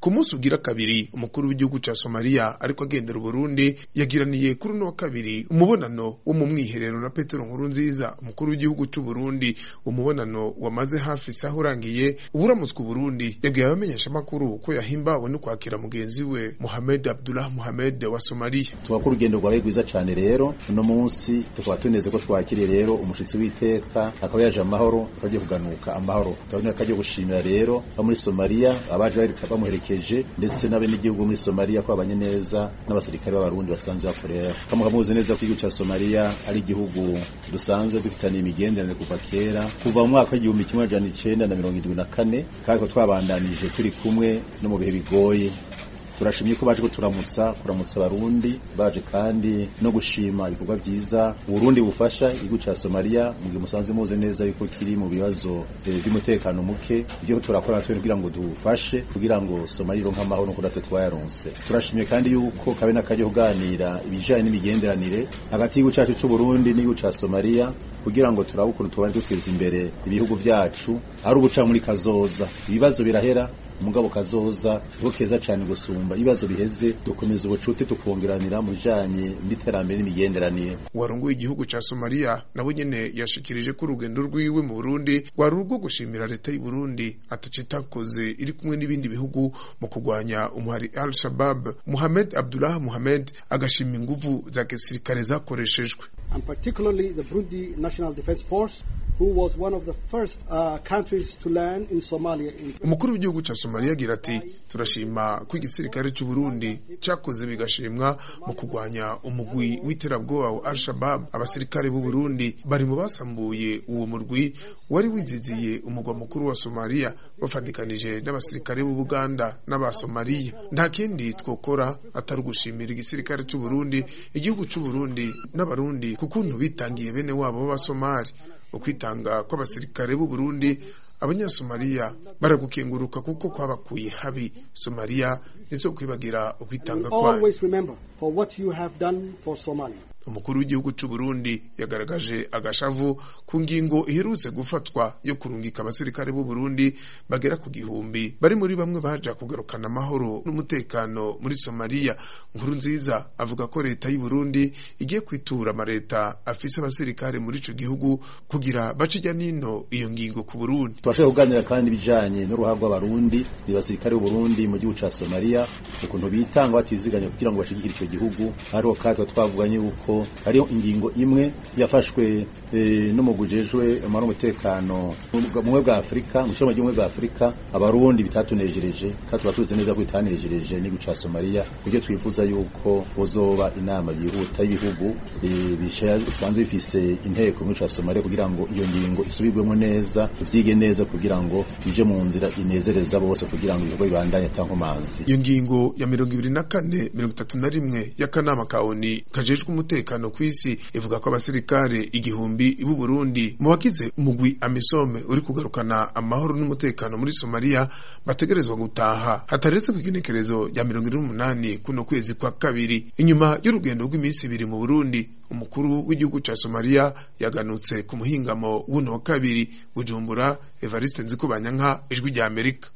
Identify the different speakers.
Speaker 1: ku munsi ugira kabiri umukuru w'igihugu ca somaliya ariko agendera uburundi yagiraniye kuri uno wa kabiri umubonano wo mu mwiherero na petero nkuru nziza umukuru w'igihugu c'uburundi umubonano wamaze hafi isaha urangiye uburamutswe uburundi yabwiye abamenyeshamakuru ko yahimbawe no kwakira mugenzi we muhamed abdullah muhamed wa somaliya
Speaker 2: tuba urugendo rwabaye rwiza cane rero uno munsi tukaba tuneze ko twakiriye rero umushitsi w'iteka akaba yaje amahoro agiye kuganuka amahoro turabona ko agiye gushimira rero abo muri somaliya abaje bamuherekeje ndetse n'abenegihugu muri somaliya ko babanye neza n'abasirikare b'abarundi basanzwe bakorera kamuka muzi neza ko igihugu ca somaliya ari igihugu dusanzwe dufitaniye imigenderanire kuva kera kuva mu mwaka w'igihumbi kimwe amajana icenda na mirongo indwi na kane kandi twabandanije turi kumwe no mu bihe bigoye turashimye ko baje kuturamutsa kuramutsa abarundi baje kandi no gushima ibikorwa vyiza Burundi bufasha igihugu ca Somalia mu gihe musanze muze neza yuko kiri mu bibazo by'umutekano muke ibyo turakora natwe kugira ngo dufashe kugira ngo Somalia ironke amahoro no kudatwe twayaronse turashimye kandi yuko kabe nakaje kuganira ibijanye n'imigenderanire hagati y'igihugu cacu c'u Burundi n'igihugu ca Somalia kugira ngo turabe ukuntu tubane duteza imbere ibihugu vyacu ari ubuca muri kazoza ibibazo birahera umugabo kazoza niko keza cyane gusumba ibibazo biheze dukomeza ubucuti tukongeranira mu bijanye n'iterambere n'imigenderanire
Speaker 1: warongoye igihugu ca somaliya nabo nyene yashikirije ko urugendo rwiwe mu burundi rwari urwo gushimira leta y'u burundi ataco itakoze iri kumwe n'ibindi bihugu mu kurwanya umuhari al shabab muhamed abdullah muhamed agashima inguvu za gisirikare zakoreshejwe
Speaker 3: and particularly the Burundi National Defense Force who was one of the first uh, countries to land in Somalia. In
Speaker 1: umukuru w'igihugu ca somaliya agira ati turashima ko igisirikare c'u burundi cakoze bigashimwa mu kurwanya umugwi w'iterabwoba wa al-shabab abasirikare b'u burundi bari mu basambuye uwo murwi wari wiziziye umugwa mukuru wa somaliya bafatikanije n'abasirikare b'u buganda n'abasomaliya nta kindi twokora atari ugushimira igisirikare c'u burundi igihugu c'u burundi n'abarundi ku kuntu bitangiye bene wabo b'abasomali ukwitanga kw'abasirikare b'u Burundi abanyasomaliya baragukenguruka kuko kwabakuye habi somaliya ndetse kwibagira ukwitanga kwayo
Speaker 3: always remember for what you have done for Somalia.
Speaker 1: umukuru w'igihugu c'u Burundi yagaragaje agashavu ku ngingo iherutse gufatwa yo kurungika abasirikare b'u Burundi bagera ku gihumbi bari muri bamwe baja kugarukana amahoro n'umutekano muri Somalia nkuru nziza avuga ko leta y'u Burundi igiye kwitura amareta afise abasirikare muri ico gihugu kugira bace ijya nino iyo ngingo ku Burundi
Speaker 2: turashobora kuganira kandi ibijanye n'uruhare rw'abarundi ni basirikare b'u Burundi mu gihugu ca Somalia ukuntu bitanga batiziganya kugira ngo bashigikire ico gihugu hariho kandi twavuganye yuko hariho ingingo imwe yafashwe e, n'umugwi ujejwe amahoro n'umutekano mu bwa Afurika mu shamba ry'ubumwe bwa Afurika abarundi bitatunejereje kandi tuba tuzi neza ko bitanejereje n'igihugu ca Somalia kuburyo twifuza yuko bozoba inama yihuta y'ibihugu e, bisanzwe bifise inteko mu ca Somalia kugira ngo iyo ngingo isubirwemo neza tuvyige neza kugira ngo bije mu nzira inezereza bose kugira ngo ibikorwa bibandanye atankomanzi
Speaker 1: iyo ngingo ya mirongo ibiri na kane mirongo itatu na rimwe y'akanama ka ONU kajejwe umutekano ku isi ivuga ko abasirikare igihumbi b'u Burundi mu bagize umugwi Amisome uri kugarukana amahoro n'umutekano muri Somalia bategerezwa gutaha hataretse kw'igenekerezo rya mirongo ine n'umunani kuno kwezi kwa kabiri inyuma y'urugendo rw'iminsi ibiri mu Burundi umukuru w'igihugu ca Somalia yaganutse ku muhingamo w'uno wa kabiri Bujumbura Evariste Nzikubanyanka ijwi rya Amerika